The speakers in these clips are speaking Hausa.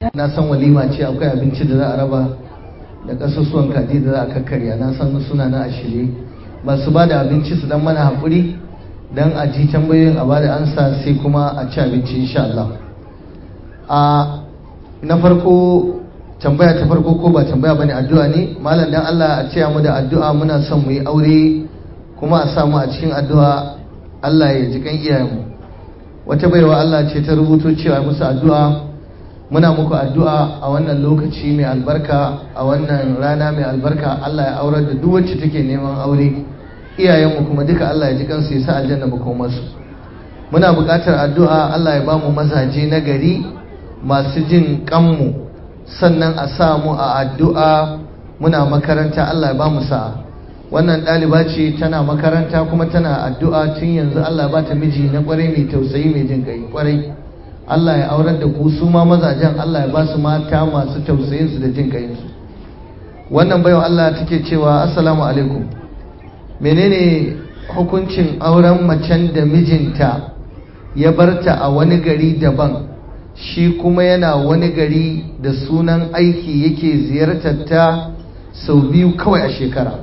na san walima ce akwai abinci da za a raba da kasusuwan kaji da za a kakkarya na san suna na a shirye masu ba da abinci su dan mana haƙuri don a ji tambayoyin a ba da ansa sai kuma a ci abinci insha Allah a na farko tambaya ta farko ko ba tambaya bane addu'a ne malam dan Allah a ce mu da addu'a muna son mu yi aure kuma a samu a cikin addu'a Allah ya ji kan iyayenmu wata baiwa Allah ce ta rubuto cewa musu addu'a muna muku addu'a a wannan lokaci mai albarka a wannan rana mai albarka Allah ya aurar da duk wacce take neman aure iyayenmu kuma duka Allah ya ji kansu ya sa aljanna makomarsu muna buƙatar addu'a Allah ya ba mu mazaje na gari masu jin kanmu sannan a sa mu a addu'a muna makaranta Allah ya ba mu sa'a wannan ɗaliba ce tana makaranta kuma tana addu'a tun yanzu Allah ba ta miji na ƙwarai mai tausayi mai jin ƙai ƙwarai Allah ya aurar da ku su ma mazajen Allah ya ba su mata masu tausayin su da jin ƙayinsu wannan bayan Allah take cewa assalamu alaikum menene hukuncin auren macen da mijinta ya barta a wani gari daban shi kuma yana wani gari da sunan aiki yake ziyartar ta sau biyu kawai a shekara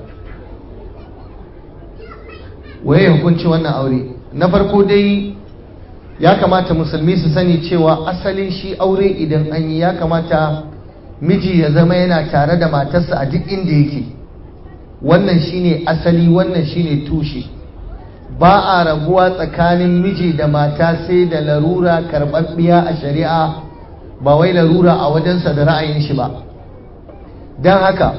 waye hukunci wannan aure na farko dai ya kamata musulmi su sani cewa asalin shi aure idan an yi ya kamata miji ya zama yana tare da matarsa a duk inda yake wannan shine asali wannan shine tushe ba a rabuwa tsakanin miji da mata sai da larura karɓaɓɓiya a shari'a ba wai larura a wajensa da ra'ayin shi ba don haka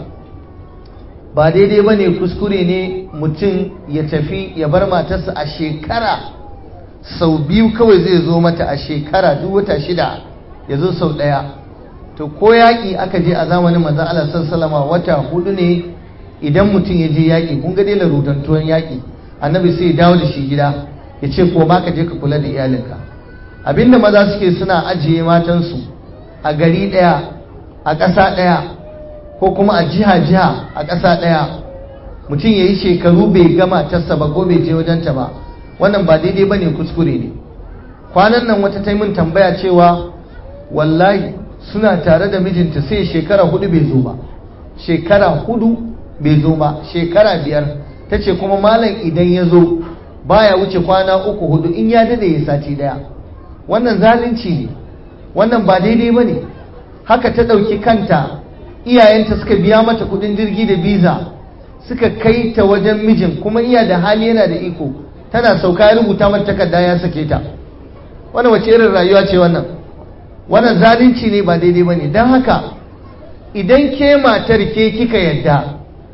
ba daidai ba ne kuskure ne mutum ya tafi ya bar matarsa a shekara sau biyu kawai zai zo mata a shekara duk wata shida ya zo sau ɗaya to ko yaƙi aka je a zamanin manzan Allah sallama wata hudu ne idan mutum ya je yaƙi kun ga dai larudantuwan yaƙi annabi sai ya dawo da shi gida ya ce ko ma ka je ka kula da iyalinka abinda maza suke suna ajiye matansu a gari ɗaya a ƙasa ɗaya ko kuma a jiha-jiha a ƙasa ɗaya mutum ya yi shekaru bai gama tassa ba ko bai je wajenta ba wannan ba daidai ba ne kuskure ne kwanan nan wata taimun tambaya cewa wallahi suna tare da mijinta sai shekara hudu bai zo ba shekara hudu bai zo ba shekara biyar ta ce kuma malam idan ya zo baya wuce kwana uku hudu in ya dade ya sati daya wannan zalunci ne wannan ba daidai ba ne haka ta ɗauki kanta iyayenta suka biya mata kudin jirgi da biza suka kai ta wajen mijin kuma iya da hali yana da iko tana sauka ya rubuta mata takarda ya sake ta wannan wace irin rayuwa ce wannan wannan zalunci ne ba daidai ba ne don haka idan ke matar ke kika yadda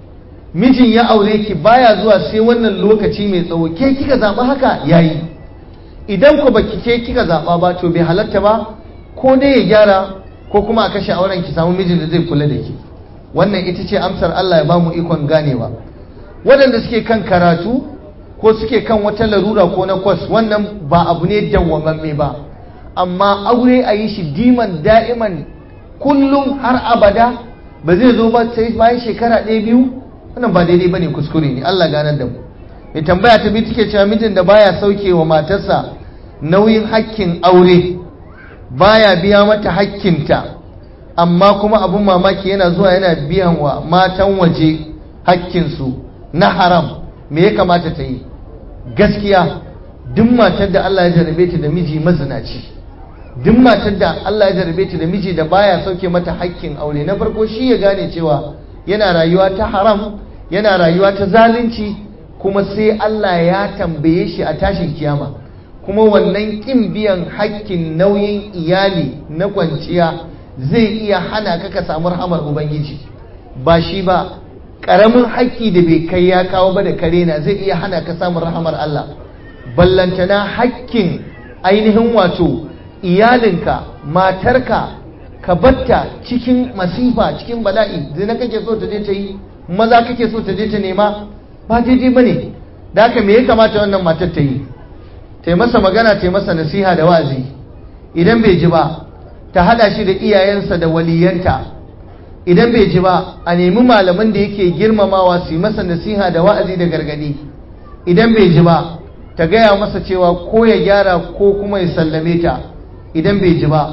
mijin ya aure ki baya zuwa sai wannan lokaci mai tsawo ke kika zaɓa haka yayi idan ku baki ke kika zaɓa ba to bai halatta ba ko dai ya gyara ko kuma a kashe auren ki samu mijin da zai kula da ki wannan ita ce amsar Allah ya ba mu ikon ganewa waɗanda suke kan karatu ko suke kan wata larura ko na kwas wannan ba abu ne dawwamamme ba amma aure a yi shi diman da'iman kullum har abada ba zai zo ba sai bayan shekara ɗaya biyu wannan ba daidai bane kuskure ne Allah ganar da mu mai tambaya ta biyu take cewa mijin da baya sauke wa matarsa nauyin hakkin aure baya biya mata hakkinta amma kuma abun mamaki yana zuwa yana biyan wa matan waje hakkinsu na haram me ya kamata ta yi gaskiya duk matar da Allah ya jarabe ta da miji mazinaci duk matar da Allah ya jarabe ta da miji da baya sauke mata hakkin aure na farko shi ya gane cewa yana rayuwa ta haram yana rayuwa ta zalunci kuma sai Allah ya tambaye shi a tashin kiyama kuma wannan kin biyan hakkin nauyin iyali na kwanciya zai iya hana ka ka samu rahamar ubangiji ba shi ba ƙaramin hakki da bai kai ya kawo ba da kare na zai iya hana ka samun rahamar Allah ballantana hakkin ainihin wato iyalinka matarka ka batta cikin masifa cikin bala'i zina kake so ta je ta yi maza kake so ta je ta nema ba daidai ba ne da haka me ya kamata wannan matar ta yi ta yi masa magana ta yi masa nasiha da wazi idan bai ji ba ta hada shi da iyayensa da waliyanta idan bai ji ba a nemi malaman da yake girmamawa su yi masa nasiha da wa'azi da gargadi idan bai ji ba ta gaya masa cewa ko ya gyara ko kuma ya sallame ta idan bai ji ba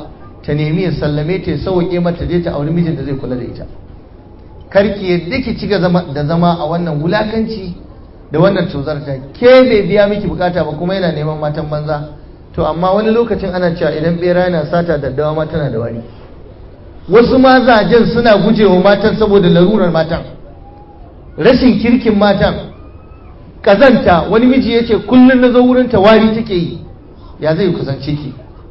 ta nemi ya sallame ta ya sauke mata je ta auri mijin da zai kula da ita karki yadda ki ci da zama a wannan wulakanci da wannan tozarta ke bai biya miki bukata ba kuma yana neman matan banza to amma wani lokacin ana cewa idan bera yana sata daddawa ma tana da wari wasu mazajen suna gujewa matan saboda larurar matan rashin kirkin matan kazanta wani miji ya ce kullum na zo wurinta wari take yi ya zai kusance ki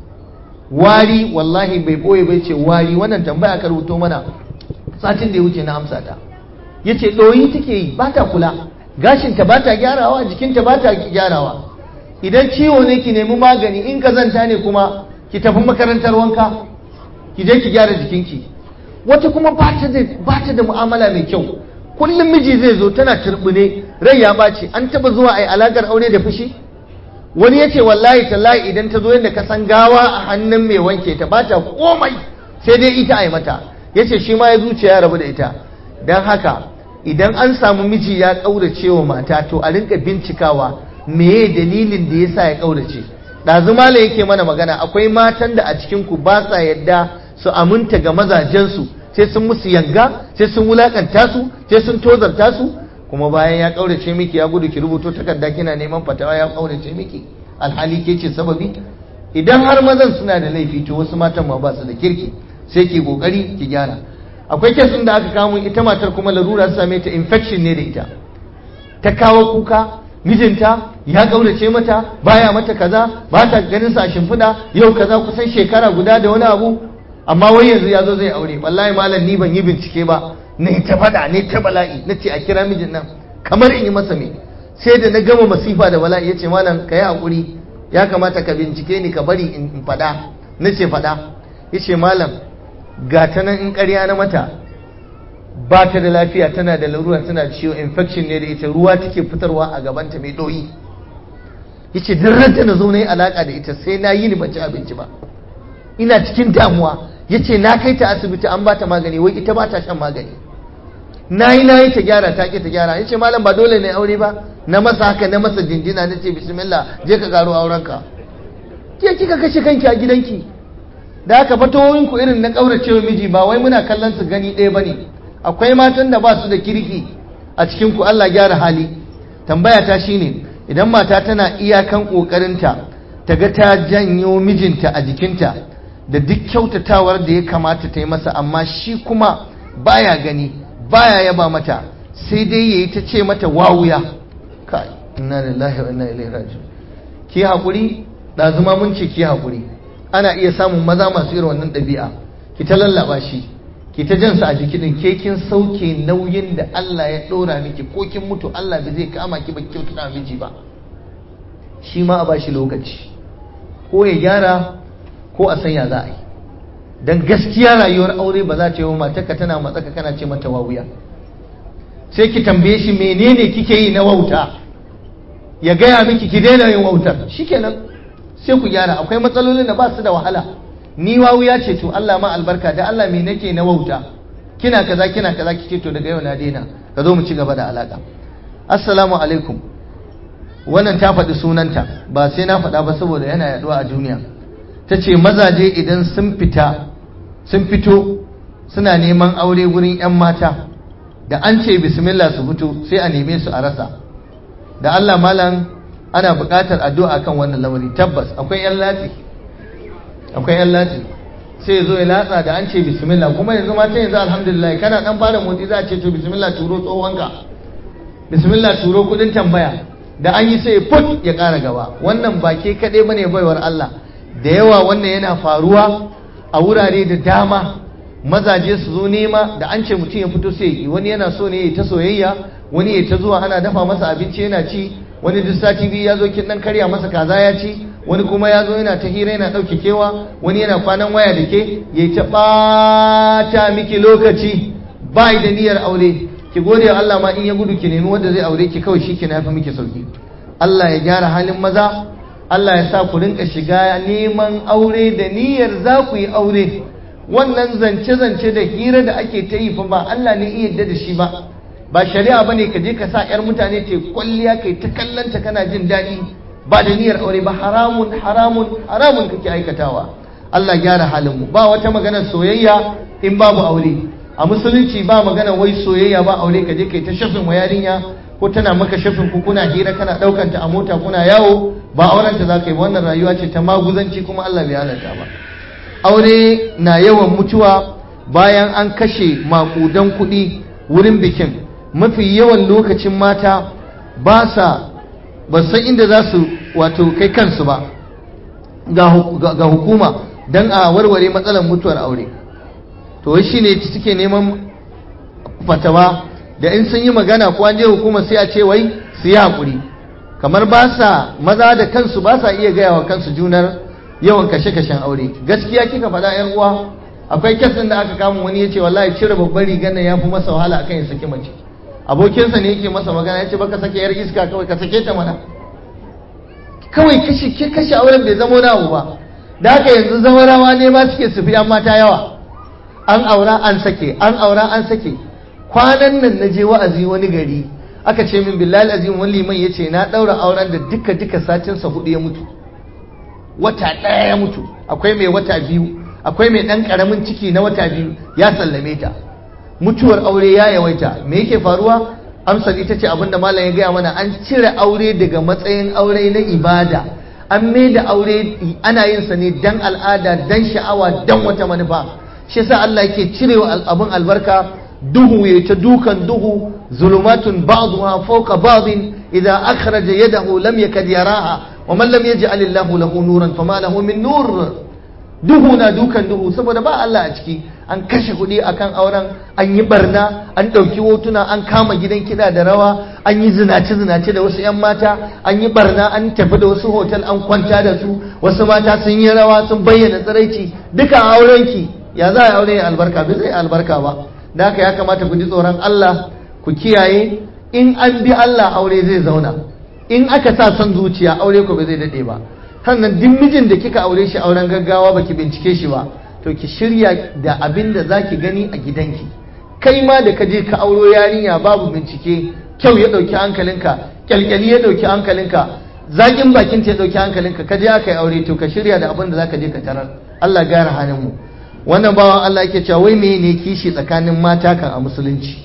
wari wallahi bai boye bai ce wari wannan tambaya ka rubuto mana satin da ya wuce na amsa ta ya ce ɗoyi take yi ba ta kula gashinta ba ta gyarawa jikinta ba ta gyarawa idan ciwo ne ki nemi magani in kazanta ne kuma ki tafi makarantar wanka ki je ki gyara jikinki wata kuma ba ta da mu'amala mai kyau kullum miji zai zo tana turbune rai ya ɓaci an taba zuwa a yi alaƙar aure da fushi wani ya ce wallahi tallahi idan ta zo yadda ka san gawa a hannun mai wanke ta ba ta komai sai dai ita a yi mata ya ce shi ma ya zuciya ya rabu da ita don haka idan an samu miji ya ƙaurace wa mata to a rinka bincikawa meye dalilin da ya sa ya ƙaurace ɗazu mala yake mana magana akwai matan da a cikinku ba sa yadda su aminta ga mazajensu sai sun musu yanga sai sun wulakanta su sai sun tozarta su kuma bayan ya kaurace miki ya gudu ki rubuto takarda kina neman fatawa ya kaurace miki alhali ke ce sababi idan har mazan suna da laifi to wasu matan ma ba su da kirki sai ki kokari ki gyara akwai kesin da aka kawo ita matar kuma larura ta same ta infection ne da ita ta kawo kuka mijinta ya kaurace mata baya mata kaza ba ta ganin sa a shimfiɗa yau kaza kusan shekara guda da wani abu amma wai yanzu ya zo zai aure wallahi malam ni ban yi bincike ba ne ta faɗa ne ta bala'i na ce a kira mijin nan kamar in yi masa me sai da na gama masifa da bala'i ya ce malam ka yi haƙuri ya kamata ka bincike ni ka bari in faɗa na ce faɗa ya ce malam ga ta nan in ƙarya na mata ba ta da lafiya tana da larura tana da ciwo infection ne da ita ruwa take fitarwa a gabanta mai ɗoyi ya ce duk ranta na zo na yi alaƙa da ita sai na yi ni ban ci abinci ba ina cikin damuwa ya ce na kai ta asibiti an ba ta magani wai ita ba ta shan magani na yi na yi ta gyara ta ke ta gyara ya ce malam ba dole ne aure ba na masa haka na masa jinjina na ce bismillah je ka garo aurenka ke kika kashe kanki a gidanki da haka fatowoyin ku irin na kauracewa miji ba wai muna kallon su gani ɗaya bane akwai matan da ba su da kirki a cikin ku Allah gyara hali tambaya ta shine idan mata tana iyakan kokarinta ta ga ta janyo mijinta a jikinta da duk kyautatawar da ya kamata ta yi masa amma shi kuma baya gani baya yaba mata sai dai yayi ta ce mata wawuya kai inna lillahi wa inna ilaihi raji'un ki hakuri da zuma mun ce ki hakuri ana iya samun maza masu irin wannan ɗabi'a ki ta lallaba shi ki ta jansa a jiki din ke kin sauke nauyin da Allah ya ɗora miki ko kin mutu Allah bai zai kama ki ba kyautata miji ba shi ma a bashi lokaci ko ya gyara ko a sanya za a yi don gaskiya rayuwar aure ba za ta yi wa matarka tana matsaka kana ce mata wawuya sai ki tambaye shi menene kike yi na wauta ya gaya miki ki daina yin wautar shikenan sai ku gyara akwai matsalolin da ba su da wahala ni wawuya ce to Allah ma albarka da Allah me nake na wauta kina kaza kina kaza kike to daga yau na daina ka zo mu ci gaba da alaka assalamu alaikum wannan ta faɗi sunanta ba sai na faɗa ba saboda yana yaduwa a duniya ta ce mazaje idan sun fita sun fito suna neman aure wurin 'yan mata da an ce bismillah su fito sai a neme su a rasa da Allah malam ana buƙatar addu'a kan wannan lamari tabbas akwai 'yan latsi akwai 'yan latsi sai zo ya latsa da an ce bismillah kuma yanzu mata yanzu alhamdulillah kana dan fara motsi za a ce to bismillah turo tsohonka bismillah turo kudin tambaya da an yi sai put ya ƙara gaba wannan ba ke kaɗai bane baiwar Allah da yawa wannan yana faruwa a wurare da dama mazaje su zo nema da an ce mutum ya fito sai yi wani yana so ne ya ta soyayya wani ya ta zuwa ana dafa masa abinci yana ci wani duk sati biyu ya zo kin dan karya masa kaza ya ci wani kuma ya zo yana ta hira yana ɗauke kewa wani yana kwanan waya da ke ya ta ɓata miki lokaci ba da niyyar aure ki gode wa Allah ma in ya gudu ki nemi wanda zai aure ki kawai shi ki nafi miki sauki Allah ya gyara halin maza Allah ya sa ku rinka shiga neman aure da niyyar za ku yi aure wannan zance-zance da hira da ake ta yi fa ba Allah ne iya yadda da shi ba ba shari'a bane ka je ka sa yar mutane ta kwalliya kai ta kallanta kana jin daɗi ba da niyyar aure ba haramun haramun haramun kake aikatawa Allah gyara halin mu ba wata magana soyayya in babu aure a musulunci ba magana wai soyayya ba aure ka je kai ta shafin wa yarinya ko tana maka shafin ku kuna hira kana daukan ta a mota kuna yawo ba auren ta zaka yi wannan rayuwa ce ta maguzanci kuma Allah bai halarta ba aure na yawan mutuwa bayan an kashe makudan kuɗi wurin bikin mafi yawan lokacin mata ba sa ba san inda za su wato kai kansu ba ga hukuma don a warware matsalar mutuwar aure to shi ne suke neman fatawa da in sun yi magana ko an je hukuma sai a ce wai su yi haƙuri kamar ba sa maza da kansu ba sa iya gaya wa kansu junar yawan kashe-kashen aure gaskiya kika faɗa yan uwa akwai kesin da aka kama wani ya ce wallahi cire babbar rigar nan ya fi masa wahala akan ya saki mace abokinsa ne yake masa magana ya ce baka sake yar iska kawai ka sake ta mana kawai kashe ke kashe auren bai zama wani abu ba da haka yanzu zawarawa ne ma suke su fi an mata yawa an aura an sake an aura an sake kwanan nan na je wa'azi wani gari aka ce min billahi azim wani liman ya ce na ɗaura auren da duka duka satinsa hudu ya mutu wata ɗaya ya mutu akwai mai wata biyu akwai mai ɗan ƙaramin ciki na wata biyu ya sallame ta mutuwar aure ya yawaita me yake faruwa amsar ita ce abinda malam ya gaya mana an cire aure daga matsayin aure na ibada an mai da aure ana yin sa ne dan al'ada dan sha'awa dan wata manufa shi yasa Allah yake cirewa abin albarka duhu ya ta dukan duhu zulumatun ba'dha fawqa ba'din idza akhraja yadahu lam yakad yaraha wa man lam yaj'al Allahu lahu nuran fama lahu min nur duhu na dukan duhu saboda ba Allah a ciki an kashe kuɗi akan auren an yi barna an ɗauki hotuna an kama gidan kiɗa da rawa an yi zinace-zinace da wasu 'yan mata an yi barna an tafi da wasu hotel an kwanta da su wasu mata sun yi rawa sun bayyana tsiraici duka aurenki ya za a aure ya albarka bai zai albarka ba da haka ya kamata ku ji tsoron Allah ku kiyaye in an bi Allah aure zai zauna in aka sa son zuciya aure ku bai zai daɗe ba sannan duk mijin da kika aure shi auren gaggawa baki bincike shi ba to ki shirya da abin da za ki gani a gidanki kai ma da ka je ka auro yarinya babu bincike kyau ya ɗauki hankalinka kyalkyali ya ɗauki hankalinka zaƙin bakin ta ya ɗauki hankalinka ka je aka yi aure to ka shirya da abin da za ka je ka tarar Allah gara hannun mu wannan bawan Allah yake cewa wai me ne kishi tsakanin mata kan a musulunci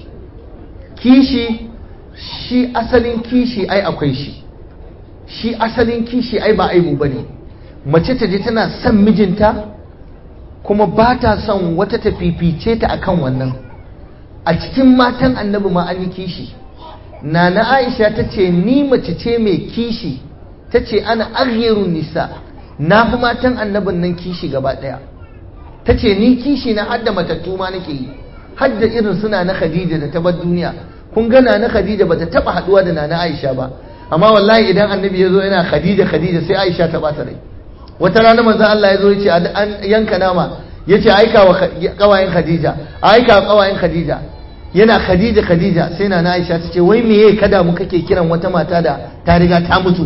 kishi shi asalin kishi ai akwai shi shi asalin kishi ai ba aibu bane mace ta je tana son mijinta kuma ba ta son wata ta fifice ta akan wannan a cikin matan annabi ma an yi kishi nana aisha ta ce ni mace ce mai kishi ta ce ana aghirun nisa na fi matan annabin nan kishi gaba ɗaya ta ce ni kishi na hadda matattu ma nake yi hadda irin suna na khadija da ta bar duniya kun ga na khadija bata taba haduwa da nana aisha ba amma wallahi idan annabi ya zo yana khadija khadija sai aisha ta bata rai wata rana manzo Allah ya zo yace an yanka nama yace aika wa kawayen khadija aika wa kawayen khadija yana khadija khadija sai na aisha ta ce wai meye kada mu kake kiran wata mata da ta riga ta mutu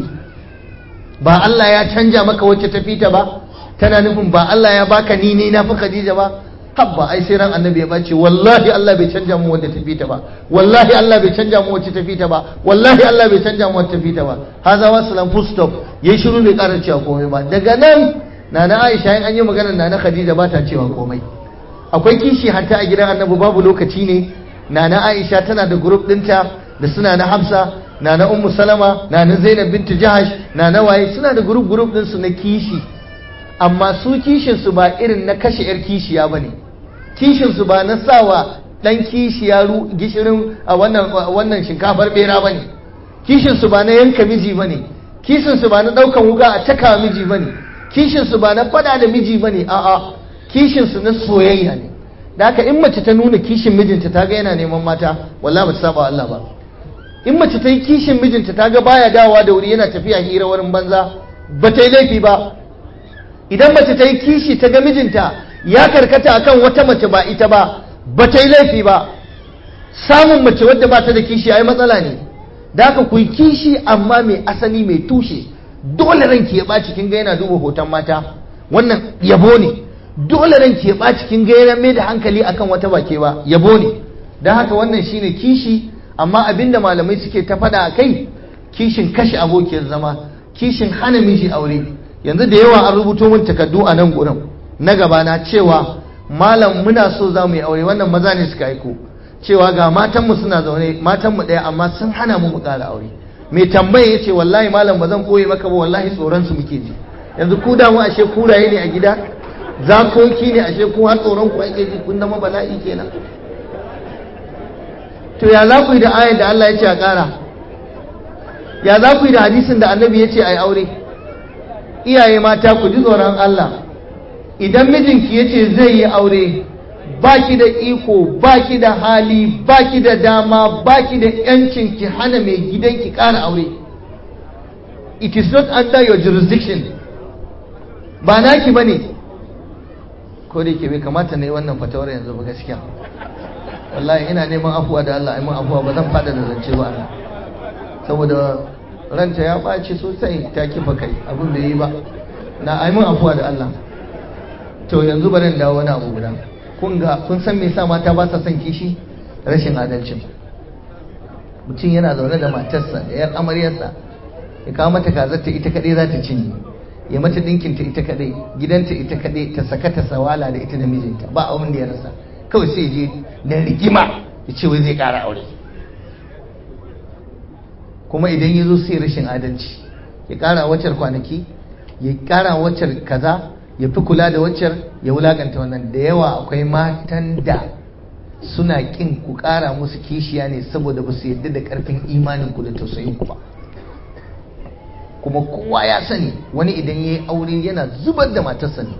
ba Allah ya canja maka wacce ta fita ba tana nufin ba Allah ya baka ni ne na fi khadija ba habba ai sai ran annabi ya bace wallahi Allah bai canja mu wanda tafi ta ba wallahi Allah bai canja mu wacce tafi ta ba wallahi Allah bai canja mu wacce tafi ta ba haza wa salam full stop yayi shiru bai ƙara cewa komai ba daga nan nana Aisha in an yi magana nana Khadija ba ta cewa komai akwai kishi hatta a gidan annabi babu lokaci ne nana Aisha tana da group ɗinta da suna na Hafsa nana Ummu Salama nana Zainab bintu Jahash nana waye suna da group group ɗinsu na kishi amma su kishinsu ba irin na kashe 'yar kishiya ba ne kishinsu ba na sawa ɗan kishiya gishirin a wannan shinkafar bera ba ne kishinsu ba na yanka miji ba ne kishinsu ba na ɗaukan wuga a caka miji ba ne kishinsu ba na fada da miji ba ne a'a kishinsu na soyayya ne da haka in mace ta nuna kishin mijinta ta ga yana neman mata walla ba ta saba Allah ba in mace ta yi kishin mijinta ta ga baya dawowa da wuri yana tafiya hira wurin banza ba ta yi laifi ba idan mace ta yi kishi ta ga mijinta ya karkata akan wata mace ba ita ba ba ta yi laifi ba samun mace wadda ba ta da kishi ai matsala ne da haka ku yi kishi amma mai asali mai tushe dole ranki ya ɓaci kin ga yana duba hoton mata wannan yabo ne dole ranki ya ɓaci kin ga yana mai da hankali akan wata bake ba yabo ne don haka wannan shine kishi amma abinda malamai suke ta faɗa a kai kishin kashe abokiyar zama kishin hana miji aure yanzu da yawa an rubuto min takardu a nan gurin na gabana cewa malam muna so za mu yi aure wannan maza ne suka aiko cewa ga matanmu suna zaune matanmu ɗaya amma sun hana mu mu ƙara aure mai tambaye ya ce wallahi malam ba zan koyi maka ba wallahi tsoron su muke ji yanzu ku damu ashe kuraye ne a gida zakoki ne ashe ku har tsoron ku ake ji kun zama bala'i kenan to ya za ku yi da ayar da Allah ya ce a ƙara ya za ku yi da hadisin da annabi ya ce a yi aure iyaye mata ku ji tsoron Allah idan mijinki ya ce zai yi aure baki da iko baki da hali baki da dama baki da yancin ki hana mai gidanki ƙara aure it is not under your jurisdiction ba naki ba ne ko da ke bai kamata na yi wannan fatawar yanzu ba gaskiya wallahi ina neman afuwa da Allah aiman afuwa ba zan fada da zance ba saboda ranta ya ɓaci sosai ta kifa kai abin da yi ba na aiman afuwa da Allah to yanzu bari dawo wani abu guda kun ga kun san me yasa mata ba sa son kishi rashin adalcin mutum yana zaune da matarsa da yar amaryarsa ya kawo mata kazar ta ita kadai za ta cinye ya mata dinkin ta ita kadai gidanta ita kadai ta saka ta sawala da ita da mijinta ba abin da ya rasa kawai sai je da rigima ya ce wai zai kara aure kuma idan ya zo sai rashin adalci ya kara waccar kwanaki ya kara waccar kaza ya fi kula da waccar ya wulakanta wannan da yawa akwai matan da suna kin ku kara musu kishiya ne saboda ba su yadda da karfin imanin ku da tausayin ku ba kuma kowa ya sani wani idan ya yi aure yana zubar da matarsa ne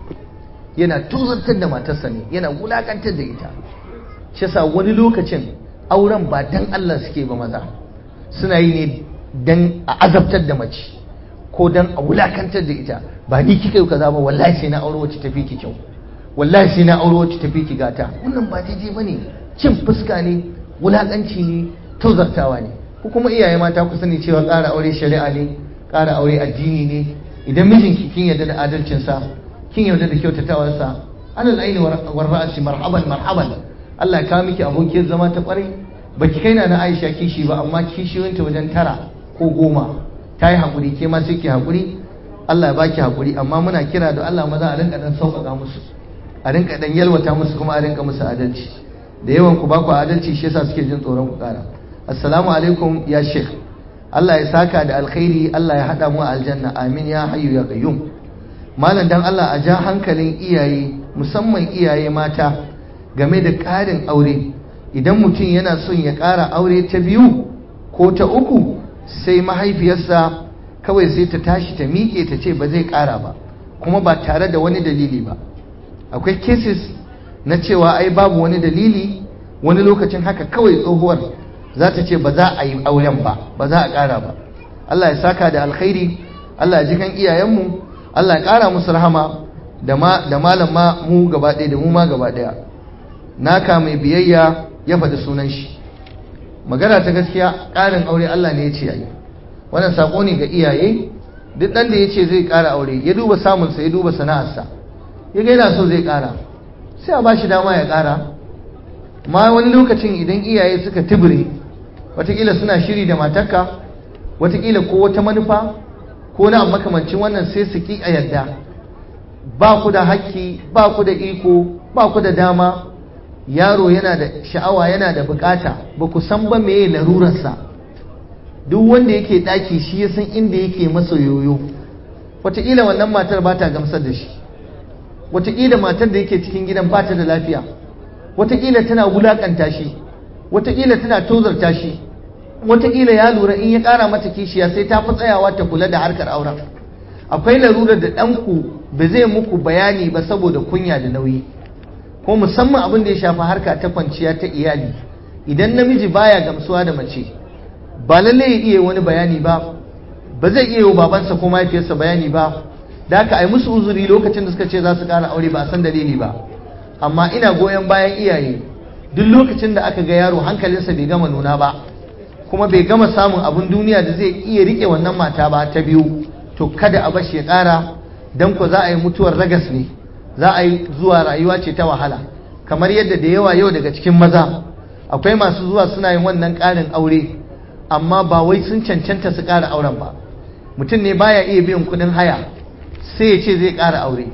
yana tuzartar da matarsa ne yana wulakantar da ita shi yasa wani lokacin auren ba dan Allah suke ba maza suna yi ne dan a azabtar da mace ko dan a wulakantar da ita ba ni kika yi kaza ba wallahi sai na aure wacce tafi ki kyau wallahi sai na aure wacce tafi ki gata wannan ba daidai bane cin fuska ne wulakanci ne tozartawa ne ko kuma iyaye mata ku sani cewa ƙara aure shari'a ne ƙara aure addini ne idan mijinki kin yarda da adalcinsa kin yarda da kyautatawarsa alal aini war ra'si marhaban marhaban Allah ya kawo miki abokiyar zama ta kwarai baki kai na na Aisha kishi ba amma kishiyoyinta wajen tara ko goma ta yi haƙuri ke ma sai ki haƙuri Allah ya baki haƙuri amma muna kira da Allah maza a rinka dan sauƙaƙa musu a rinka dan yalwata musu kuma a rinka musu adalci da yawan ku ba ku adalci shi yasa suke jin tsoron ku ƙara assalamu alaikum ya sheikh Allah ya saka da alkhairi Allah ya haɗa mu a aljanna amin ya hayyu ya qayyum malam dan Allah a ja hankalin iyaye musamman iyaye mata game da ƙarin aure idan mutum yana son ya ƙara aure ta biyu ko ta uku sai mahaifiyarsa kawai sai ta tashi ta miƙe ta ce ba zai ƙara ba kuma ba tare da wani dalili ba akwai cases na cewa ai babu wani dalili wani lokacin haka kawai tsohuwar za ta ce ba za a yi auren ba ba za a ƙara ba Allah ya saka da alkhairi Allah ya ji kan iyayenmu Allah ya ƙara musu rahama da malam ma mu gaba ɗaya da mu ma gaba ɗaya naka mai biyayya ya faɗi sunan shi magana ta gaskiya ƙarin aure Allah ne ya ce yayi wannan sako ne ga iyaye duk ɗan da ya ce zai ƙara aure ya duba samunsa ya duba sana'arsa ya ga yana so zai ƙara sai a ba shi dama ya ƙara ma wani lokacin idan iyaye suka tibire watakila suna shiri da matarka watakila ko wata manufa ko na makamancin wannan sai su ki a yadda ba ku da haƙƙi ba ku da iko ba ku da dama yaro yana da sha'awa yana da bukata ba ku san ba meye larurarsa duk wanda yake ɗaki shi ya san inda yake masa yoyo wataƙila wannan matar ba ta gamsar da shi wataƙila matar da yake cikin gidan ba ta da lafiya wataƙila tana wulaƙanta shi wataƙila tana tozarta shi wataƙila ya lura in ya ƙara mata kishiya sai ta fi tsayawa ta kula da harkar auren akwai larurar da ɗanku ba zai muku bayani ba saboda kunya da nauyi ko musamman abin da ya shafi harka ta kwanciya ta iyali idan namiji baya gamsuwa da mace ba lalle ya iya wani bayani ba ba zai iya wa babansa ko mahaifiyarsa bayani ba da haka ai musu uzuri lokacin da suka ce za su ƙara aure ba a san dalili ba amma ina goyon bayan iyaye duk lokacin da aka ga yaro hankalinsa bai gama nuna ba kuma bai gama samun abin duniya da zai iya rike wannan mata ba ta biyu to kada a bashi ya ƙara dan ko za a yi mutuwar ragas ne za a yi zuwa rayuwa ce ta wahala kamar yadda da yawa yau daga cikin maza akwai masu zuwa suna yin wannan ƙarin aure amma ba wai sun cancanta su ƙara auren ba mutum ne baya iya biyan kuɗin haya sai ya ce zai ƙara aure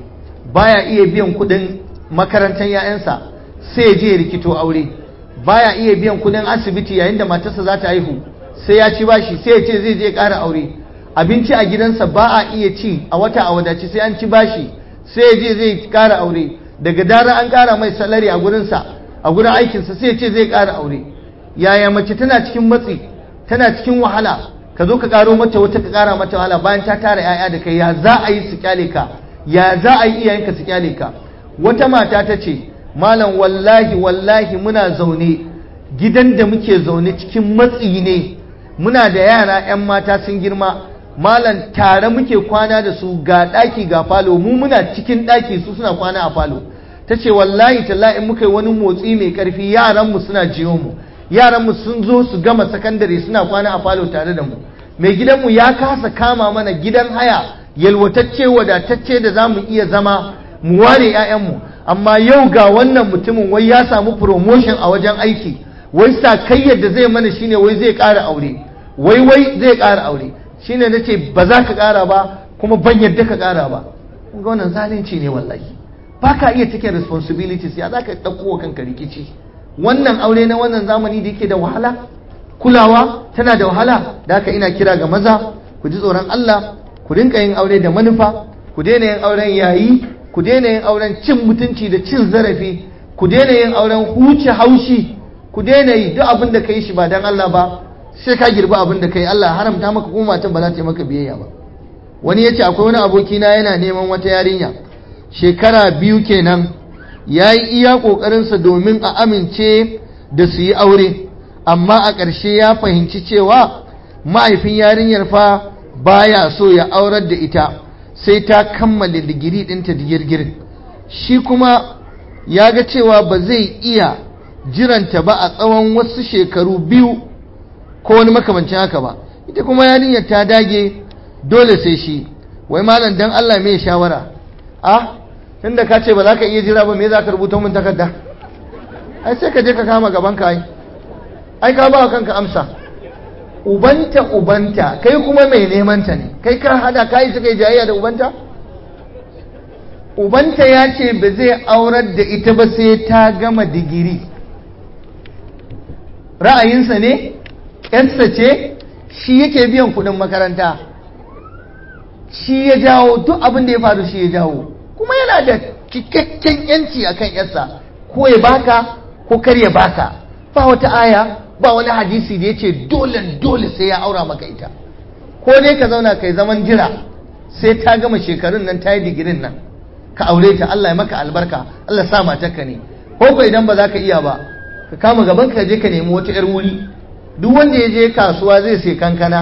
baya iya biyan kudin makarantar 'ya'yansa sai ya je ya rikito aure baya iya biyan kudin asibiti yayin da matarsa za ta haihu sai ya ci bashi sai ya ce zai je ƙara aure abinci a gidansa ba a iya ci a wata a wadaci sai an ci bashi sai ya je zai ƙara aure daga dara an ƙara mai salari a gurinsa a gurin aikinsa sai ya ce zai ƙara aure yaya mace tana cikin matsi tana cikin wahala ka zo ka ƙaro mata wata ka ƙara mata wahala bayan ta tara 'ya'ya da kai ya za a yi su kyale ka ya za a yi iyayenka su kyale ka wata mata ta ce malam wallahi wallahi muna zaune gidan da muke zaune cikin matsi ne muna da yara 'yan mata sun girma malam tare muke kwana da su ga ɗaki ga falo mu muna cikin ɗaki su suna kwana a falo ta ce wallahi tallahi muka yi wani motsi mai ƙarfi yaranmu suna jiyo mu yaranmu sun zo su gama sakandare suna kwana a falo tare da mu mai gidanmu ya kasa kama mana gidan haya yalwatacce wadatacce da za mu iya zama mu ware 'ya'yanmu amma yau ga wannan mutumin wai ya samu promotion a wajen aiki wai sa kai yadda zai mana shine wai zai ƙara aure wai wai zai ƙara aure shine na ce ba za ka ƙara ba kuma ban yadda ka ƙara ba ga wannan zalunci ne wallahi ba ka iya cikin responsibilities ya za ka ɗauko wa kanka rikici wannan aure na wannan zamani da yake da wahala kulawa tana da wahala da haka ina kira ga maza ku ji tsoron Allah ku rinka yin aure da manufa ku daina yin auren yayi ku daina yin auren cin mutunci da cin zarafi ku daina yin auren huce haushi ku daina yi duk abin da ka yi shi ba dan Allah ba sai ka girbi abin da ka yi Allah haramta maka kuma matan ba za ta yi maka biyayya ba wani ya ce akwai wani abokina yana neman wata yarinya shekara biyu kenan ya yi iya ƙoƙarinsa domin a amince da su yi aure amma a ƙarshe ya fahimci cewa mahaifin yarinyar fa baya so ya aurar da ita sai ta kammala digiri ɗinta digirgirin shi kuma ya ga cewa ba zai iya jiranta ba a tsawon wasu shekaru biyu ko wani makamancin haka ba ita kuma yarinyar ta dage dole sai shi wai malam dan Allah mai shawara ah tunda ka ce ba za ka iya jira ba me za ka rubuta mun takarda ai sai ka je ka kama gaban ka ai ai ka ba kanka amsa ubanta ubanta kai kuma mai neman ta ne kai ka hada kai suka yi jayayya da ubanta ubanta ya ce ba zai aurar da ita ba sai ta gama digiri ra'ayinsa ne yarsa ce shi yake biyan kudin makaranta shi ya jawo duk abin da ya faru shi ya jawo kuma yana da cikakken yanci akan yarsa ko ya baka ko kar ya baka ba wata aya ba wani hadisi da ya ce dole dole sai ya aura maka ita ko dai ka zauna kai zaman jira sai ta gama shekarun nan ta yi digirin nan ka aure ta Allah ya maka albarka Allah sa matarka ne ko ko idan ba za ka iya ba ka kama gaban ka je ka nemi wata yar wuri duk wanda ya je kasuwa zai sai kankana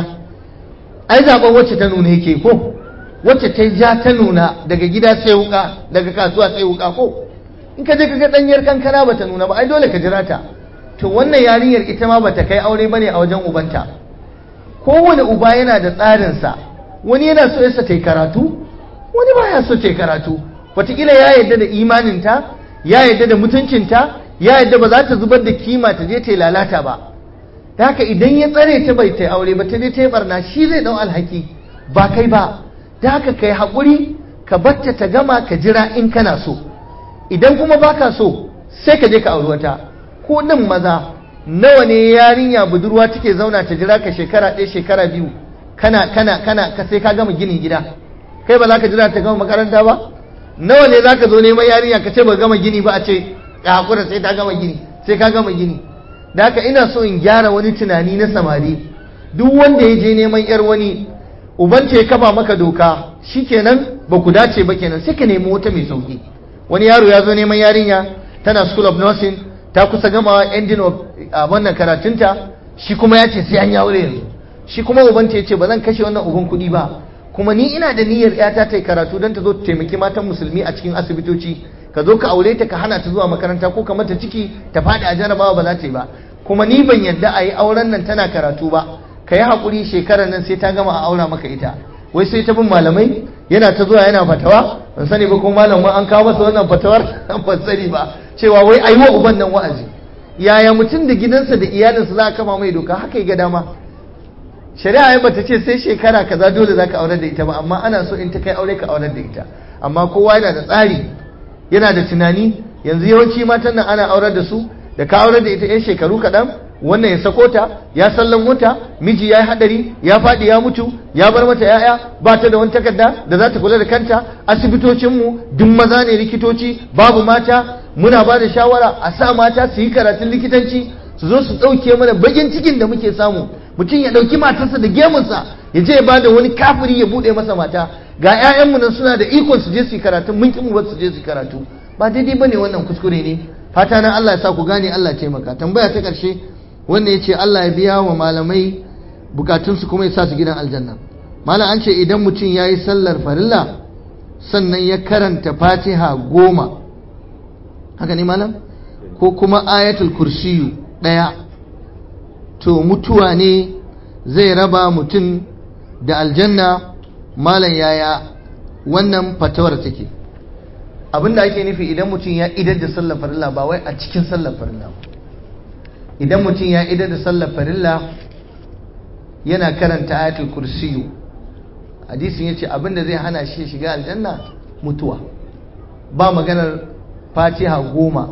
ai zaben wacce ta nuna yake ko wacce ta ja ta nuna daga gida sai wuka daga kasuwa sai wuka ko in ka je ka ga danyar kankana ba ta nuna ba ai dole ka jira ta to wannan yarinyar ita ma bata kai aure bane a wajen ubanta kowane uba yana da tsarinsa wani yana so yasa ta yi karatu wani baya so ta yi karatu wataƙila ya yarda da imaninta ya yarda da mutuncinta ya yarda ba za ta zubar da kima ta je ta yi lalata ba da haka idan ya tsare ta bai ta yi aure ba ta je ta yi barna shi zai ɗau alhaki ba kai ba da haka kai haƙuri ka batta ta gama ka jira in kana so idan kuma baka so sai ka je ka auri wata ko ɗin maza nawa ne yarinya budurwa take zauna ta jira ka shekara ɗaya shekara biyu kana kana kana ka sai ka gama ginin gida kai ba za ka jira ta gama makaranta ba nawa ne za ka zo neman yarinya ka ce ba gama gini ba a ce ka haƙura sai ta gama gini sai ka gama gini da haka ina so in gyara wani tunani na samari duk wanda ya je neman yar wani ubanta ya kafa maka doka shikenan ba ku dace ba kenan sai ka nemi wata mai sauki wani yaro ya zo neman yarinya tana school of nursing ta kusa gama ending of wannan karatunta shi kuma ya ce sai an yi aure yanzu shi kuma ubanta ya ce ba zan kashe wannan uban kuɗi ba kuma ni ina da niyyar yata ta yi karatu don ta zo ta taimaki matan musulmi a cikin asibitoci ka zo ka aure ta ka hana ta zuwa makaranta ko ka mata ciki ta faɗi a jarabawa ba za ta yi ba kuma ni ban yarda a yi auren nan tana karatu ba ka yi haƙuri shekarar nan sai ta gama a aura maka ita wai sai ta bin malamai yana ta zuwa yana fatawa ban sani ba ko malam an kawo masa wannan fatawar ban sani ba cewa wai ayi wa uban nan wa'azi yaya mutum da gidansa da iyalinsa za a kama mai doka haka ga dama shari'a ya bata ce sai shekara kaza dole za ka aurar da ita ba amma ana so in ta kai aure ka aurar da ita amma kowa yana da tsari yana da tunani yanzu yawanci matan nan ana aurar da su da ka aurar da ita yan shekaru kaɗan wannan ya sako ta ya sallan mota miji ya yi hadari ya faɗi ya mutu ya bar mata ya'ya ba ta da wani takarda da za ta kula da kanta asibitocinmu duk maza ne likitoci babu mata muna ba da shawara a sa mata su yi karatun likitanci su zo su ɗauke mana bagin cikin da muke samu mutum ya ɗauki matarsa da gemunsa ya je ya ba da wani kafiri ya buɗe masa mata ga 'ya'yanmu nan suna da ikon su je su yi karatu mun ƙi mu ba su je su yi karatu ba daidai ba ne wannan kuskure ne fata na Allah ya sa ku gane Allah ya taimaka tambaya ta ƙarshe wanda ya ce Allah ya biya wa malamai bukatunsu kuma ya sa su gidan aljanna malam an ce idan mutum ya yi sallar farilla sannan ya karanta fatiha goma haka ne malam ko kuma ayatul kursiyu ɗaya to mutuwa ne zai raba mutum da aljanna malam yaya wannan fatawar take abinda ake nufi idan mutum ya idar da sallar farilla ba wai a cikin sallar farilla ba idan mutum ya idar da sallar farilla yana karanta ayatul kursiyu hadisin yace abinda zai hana shi shiga aljanna mutuwa ba maganar fatiha goma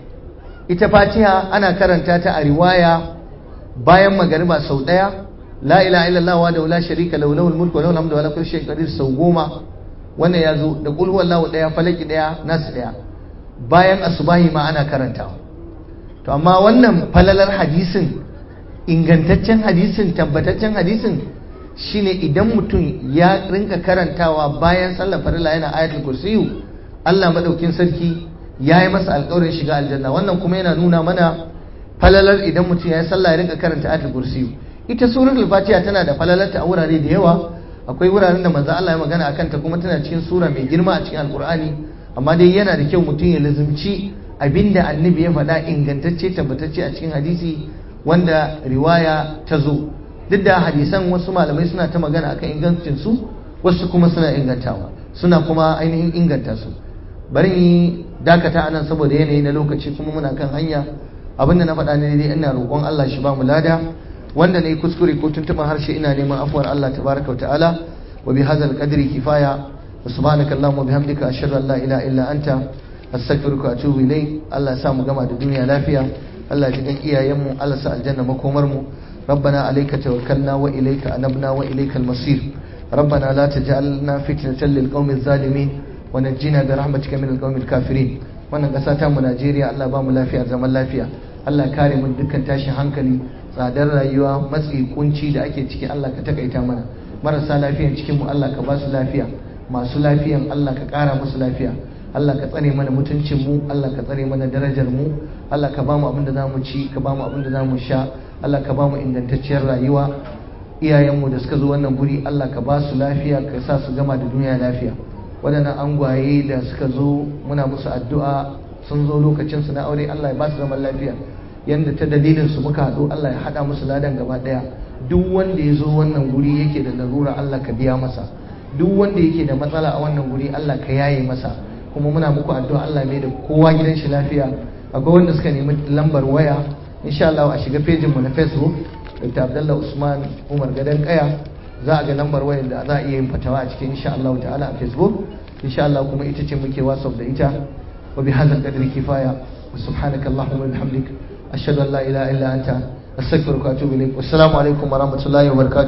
ita fatiha ana karanta ta a riwaya bayan magariba sau daya la ilaha illallah wa da la sharika lahu lahul mulku wa lahul hamdu wa la kulli shay'in qadir sau goma wannan ya zo da qul huwallahu daya falaki daya nasu daya bayan asubahi ma ana karantawa to amma wannan falalar hadisin ingantaccen hadisin tabbataccen hadisin shine idan mutum ya rinka karantawa bayan sallar farilla yana ayatul kursiyu Allah madaukin sarki ya yi masa alƙawarin shiga aljanna wannan kuma yana nuna mana falalar idan mutum ya yi sallah ya rinka karanta ayatul kursiyu ita suratul fatiha tana da falalarta a wurare da yawa akwai wuraren da manzo Allah ya magana akan ta kuma tana cikin sura mai girma a cikin alkur'ani amma dai yana da kyau mutum ya lazumci abinda annabi ya faɗa ingantacce tabbatacce a cikin hadisi wanda riwaya ta zo duk da hadisan wasu malamai suna ta magana akan ingancin su wasu kuma suna ingantawa suna kuma ainihin inganta su bari yi dakata anan saboda yanayi na lokaci kuma muna kan hanya abinda na faɗa ne dai ina roƙon Allah shi ba mu lada wanda ne kuskure ko tuntuɓar harshe ina neman afuwar Allah tabaraka wa ta'ala wa bi hadzal qadri kifaya wa subhanaka allahumma bihamdika ashhadu an la ilaha illa anta astaghfiruka wa atubu ilayk Allah ya sa mu gama da duniya lafiya Allah ya ji iyayenmu Allah sa aljanna makomar mu ربنا عليك توكلنا وإليك أنبنا وإليك المصير ربنا لا تجعلنا فتنة للقوم الظالمين ونجنا برحمتك من القوم الكافرين wannan ƙasa ta mu Najeriya Allah ba mu lafiya zaman lafiya Allah kare mu dukkan tashin hankali tsadar rayuwa matsi kunci da ake ciki Allah ka takaita mana marasa lafiyan cikin mu Allah ka ba su lafiya masu lafiyan Allah ka ƙara musu lafiya Allah ka tsare mana mutuncin mu Allah ka tsare mana darajar mu Allah ka ba mu abin da zamu ci ka ba mu abin da zamu sha Allah ka ba mu ingantacciyar rayuwa iyayenmu da suka zo wannan guri Allah ka ba su lafiya ka sa su gama da duniya lafiya waɗannan angwaye da suka zo muna musu addu'a sun zo lokacin su na aure Allah ya ba su zaman lafiya yanda ta dalilin su muka haɗu Allah ya haɗa musu ladan gaba ɗaya duk wanda ya zo wannan guri yake da larura Allah ka biya masa duk wanda yake da matsala a wannan guri Allah ka yaye masa kuma muna muku addu'a Allah mai da kowa gidan shi lafiya akwai wanda suka nemi lambar waya insha Allah a shiga pejin mu na Facebook Dr. Abdullah Usman Umar Gadan Kaya za a ga lambar wayar da za a iya yin fatawa a cikin insha Allah ta'ala a Facebook insha Allah kuma ita ce muke WhatsApp da ita wa bi hadzal qadri kifaya wa subhanaka allahumma wa bihamdik ashhadu an la ilaha illa anta astaghfiruka wa atubu ilaik wassalamu alaikum wa rahmatullahi wa barakatuh